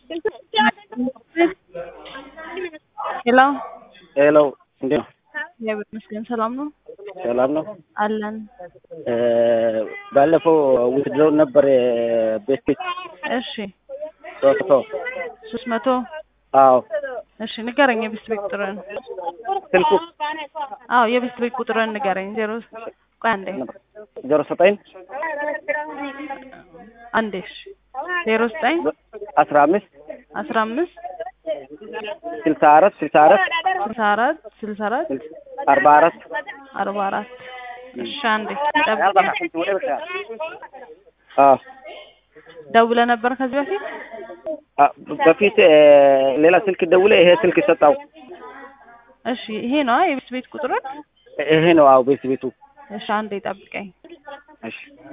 ሄሎ ሄሎ እንዴት ነው? እግዚአብሔር ይመስገን ሰላም ነው ሰላም ነው። አለን። ባለፈው ውትድረው ነበር ቤት ፊት እሺ ሶስት ሰው ሶስት መቶ አዎ እሺ ንገረኝ የቤት ቤት ቁጥርን ስልኩ አዎ የቤት ቤት ቁጥርን ንገረኝ ዜሮ ቆይ አንዴ ዜሮ ዘጠኝ አንዴ እሺ ዜሮ ዘጠኝ አስራ አምስት አስራ አምስት ስልሳ አራት ስልሳ አራት ስልሳ አራት ስልሳ አራት አርባ አራት አርባ አራት እሺ አንዴ ጠብቀኝ አዎ ደውለህ ነበር ከዚህ በፊት አ- በፊት ሌላ ስልክ ደውለ ይሄ ስልክ ሰጣው። እሺ ይሄ ነው የቤት ቤት ቁጥርን ይሄ ነው አዎ ቤት ቤቱ። እሺ አንዴ ጠብቀኝ እሺ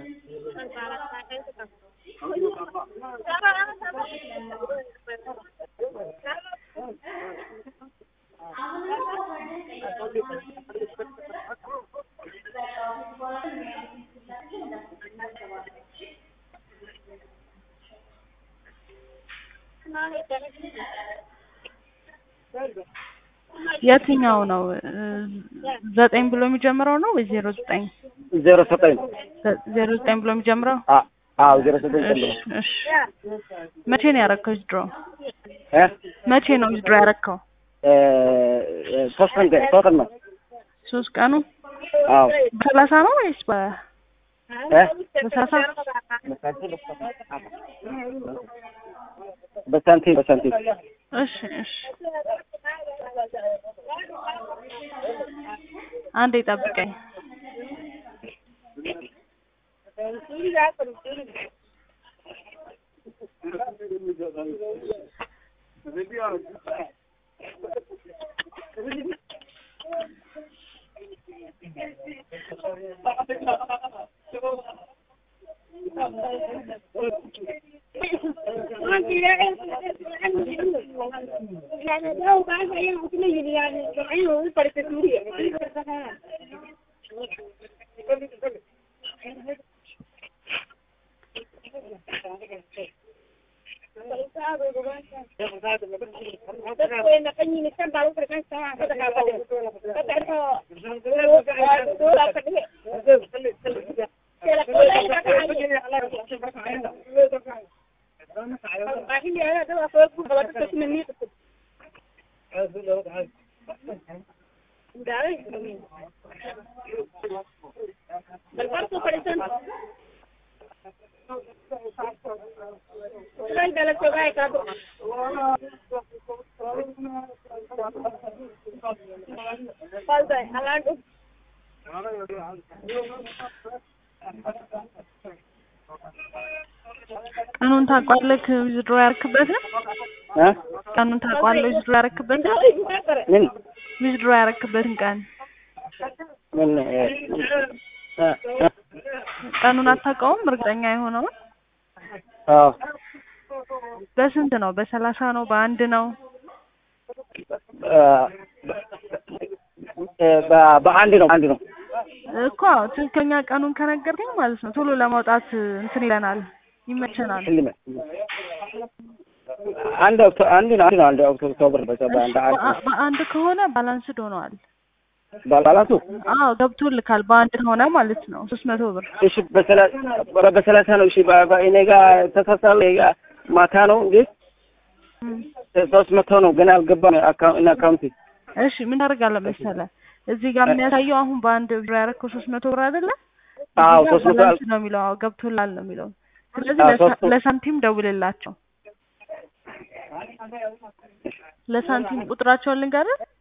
የትኛው ነው እ, ዘጠኝ ብሎ የሚጀምረው ነው ወይ ዜሮ ዘጠኝ ዜሮ ዘጠኝ ዘ- ዜሮ ዘጠኝ ብሎ የሚጀምረው አ- አዎ ዜሮ ዘጠኝ እሺ ጨምሮ እሺ መቼ ነው ያረከው ዊዝድሮ እ መቼ ነው ዊዝድሮ ያረከው እ፣ ሶስት ቀን ሶስት ቀን ነው። ሶስት ቀኑ አዎ በሰላሳ ነው ወይስ በ እ በሰላሳ በሳንቲም በሳንቲም እሺ እሺ አንዴ ጠብቀኝ ቀኑን ታውቋለህ ዊዝድሮ ያረክበትን እ ቀኑን ታውቋለህ ዊዝድሮ ያረክበትን ምን ዊዝድሮ ያረክበትን ቀን ምን እ፣ እ፣ እ፣ ቀኑን አታውቀውም እርግጠኛ የሆነውን አዎ በስንት ነው በሰላሳ ነው በአንድ ነው እ፣ እ፣ በ- በአንድ ነው አንድ ነው። እኮ ትክክለኛ ቀኑን ከነገርከኝ ማለት ነው ቶሎ ለማውጣት እንትን ይለናል ይመቸናል ሽልመ አንድ ኦክቶ- አንድ ነው አንድ ነው አንድ ኦክቶ- ኦክቶበር በ- በአንድ አንድ በአ- በአንድ ከሆነ ባላንስድ ሆነዋል ባላንሱ አዎ ገብቶልካል በአንድ ከሆነ ማለት ነው ሶስት መቶ ብር እሺ በሰላ- ኧረ በሰላሳ ነው። እሺ በ- በ- እኔ ጋር ተሳሳለ ማታ ነው እንጂ እም። ሶስት መቶ ነው ገና አልገባም አካውንት እና አካውንት እሺ ምን ታደርጋለህ መሰለህ እዚህ ጋር የሚያሳየው አሁን በአንድ ብር ያደረከው ሶስት መቶ ብር አይደለ አዎ እዚህ ጋር ሶስት መቶ ባላንስ ነው የሚለው አዎ ገብቶላል ነው የሚለው ስለዚህ አዎ፣ ለሳ- ሶስት መቶ- ለሳንቲም ደውልላቸው ለሳንቲም ቁጥራቸውን ልንገርህ